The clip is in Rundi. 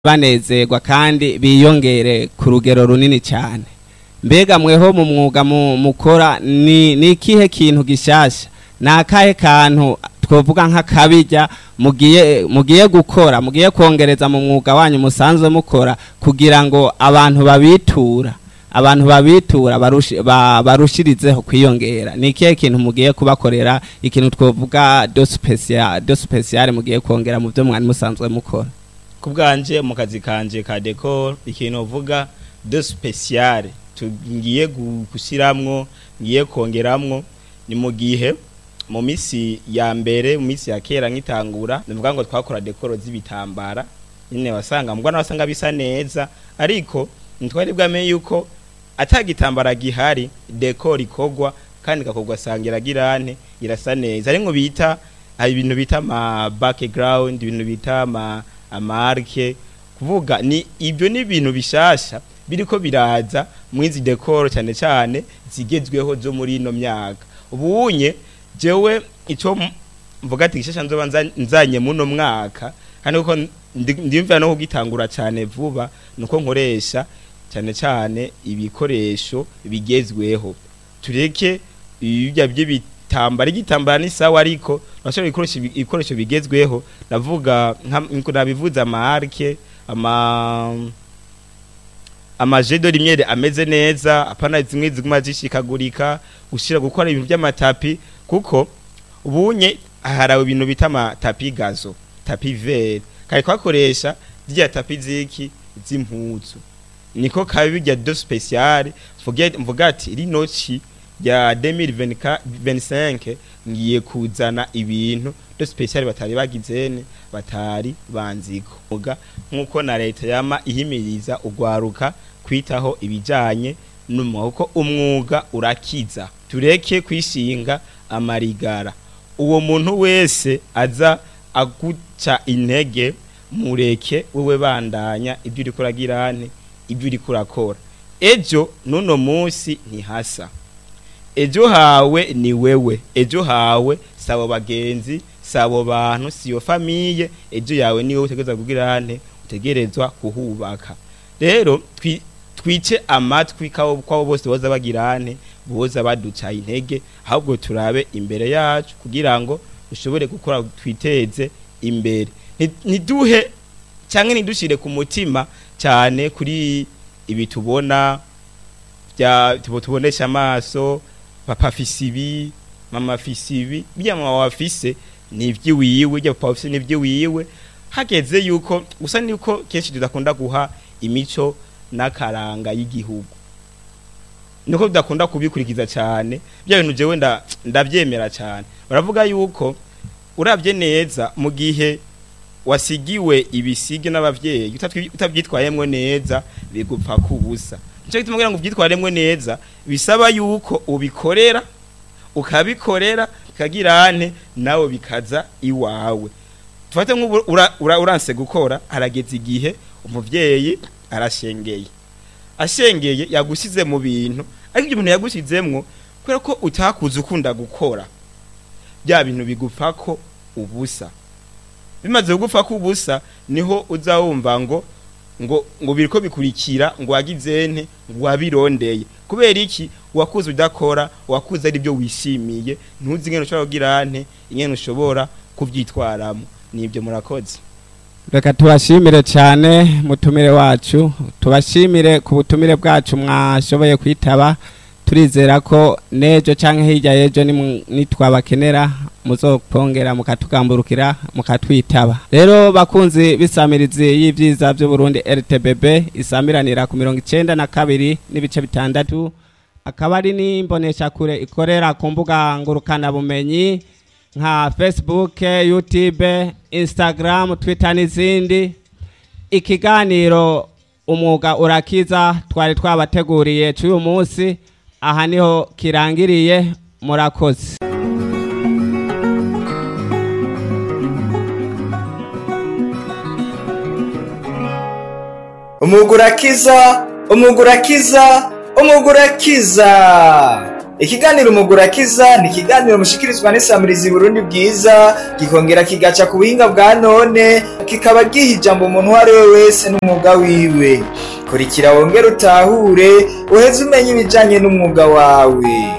banezerwa kandi biyongere ku rugero runini cyane mbega mweho mu mwuga mu- mukora ni ni ikihe kintu gishasha ni akahe kantu twovuga nk'akabijya mugiye mugiye gukora mugiye kongereza mu mwuga wanyu musanzwe mukora kugira ngo abantu babitura abantu babitura barushi- ba- barushirizeho kwiyongera ni ikihe kintu mugiye kubakorera ikintu twovuga do special do special mugiye kongera mu byo mwari musanzwe mukora ku bwanje mu kazi kanje ka decor ikintu uvuga de special tugiye gu- gushyiramwo ngiye kongeramwo ni mu gihe mu misi ya mbere mu misi ya kera nk'itangura nivuga ngo twakora dekoro z'ibitambara nyine wasanga mbwa wasanga bisa neza ariko ntitwari bwamenye yuko atagitambara gihari dekoro ikogwa kandi ikakogwa asanga iragirane irasa neza ari ngo bita hari ibintu bita ama background ibintu bita ama amarke kuvuga ni ibyo ni ibintu bishasha biriko biraza mwizi decor cyane cyane zigezweho zo muri ino myaka ubunye jewe ico m- mvuga ati gishasha nzoba nza- nzanye muno mwaka kandi uko ndimvira no kugitangura cyane vuba nuko nkoresha cyane cyane ibikoresho bigezweho tureke ibya by'ibitambara igitambara ni sawa ariko urashobora ibikoresho bi- ibikoresho bigezweho ndavuga nka nabivuze amarke ama amajedo rimwe ameze neza apana zimwe ziguma zishikagurika gushira gukora ibintu by'amatapi kuko ubunye harawe ibintu bita amatapi gazo tapi vert kari kwakoresha zirya tapi ziki z'impuzu niko kabi bijya do special mvuge mvuga ati rino ci ya 2025 ngiye kuzana ibintu do special batari bagizene batari banziko muga nkuko na leta yama ihimiriza ugwaruka kwitaho ibijanye n'umwuga umwuga urakiza tureke kwishinga amarigara uwo muntu wese aza aguca intege mureke wewe bandanya ibyo uri kuragirane ibyo uri kurakora ejo nuno munsi ntihasa ejo hawe ni wewe ejo hawe sabo bagenzi sabo bantu siyo famiye ejo yawe niwe utegerezwa kugirane utegerezwa kuhubaka rero twi- twice amatwi kabo kwabo bose boza bagirane boza baduca intege ahubwo turabe imbere yacu kugira ngo dushobore gukora twiteze imbere Ni- niduhe cyangwa nidushire ku mutima cyane kuri ibi tubona bya tubo tubonesha amaso papa afise ibi mama afise ibi bya mama wafise ni iby'iwiwe bya papa afise ni iby'iwiwe hageze yuko gusa niko kenshi tudakunda guha imico n'akaranga y'igihugu niko tudakunda kubikurikiza cyane bya bintu jewe nda- ndabyemera cyane baravuga yuko urabye neza mu gihe wasigiwe ibisige n'abavyeyi utatwi- utabyitwayemwo neza bigupfa kubusa nico gituma kugira ngo ubyitwaremwo neza bisaba yuko ubikorera ukabikorera bikagirane nawe bikaza iwawe tufate nk'ubu ura- ura- uranse gukora harageze igihe umuvyeyi arashengeye ashengeye yagusize mu bintu ariko ibyo bintu yagusizemwo kubera ko utakuze ukunda gukora bya bintu bigupfa ko ubusa bimaze kugupfa ko ubusa niho uza wumva ngo ngo ngo biriko bikurikira ngo wagizente ngo wabirondeye kubera iki wakuze udakora wakuze ari byo wishimiye ntuzi ingene ushobora kugira nte ingene ushobora kuvyitwaramo nibyo murakoze reka tubashimire cyane mutumire wacu tubashimire ku butumire bwacu mwashoboye kwitaba turizera ko n'ejo cyangwa hirya y'ejo nimu- nitwabakenera muzopongera mukatugamburukira mukatwitaba rero bakunzi b'isamirizi y'ibyiza by'uburundi rtbb isamiranira ku mirongo icyenda na kabiri n'ibice bitandatu akaba ari n'imboneshakure ikorera ku mbuga ngurukanabumenyi nka facebook youtube instagram twitter n'izindi ikiganiro umwuga urakiza twari twabateguriye cy'uyu munsi aha niho kirangiriye murakoze umwuga urakiza umwuga urakiza umwuga urakiza ikiganiro umugura kiza ni ikiganiro mushikirizwa n'isamirizi burundi bwiza gikongera kigaca ku buhinga bwa none kikaba giha ijambo umuntu uwo ari we wese n'umwuga wiwe kurikira wongere utahure uheze umenya ibijanye n'umwuga wawe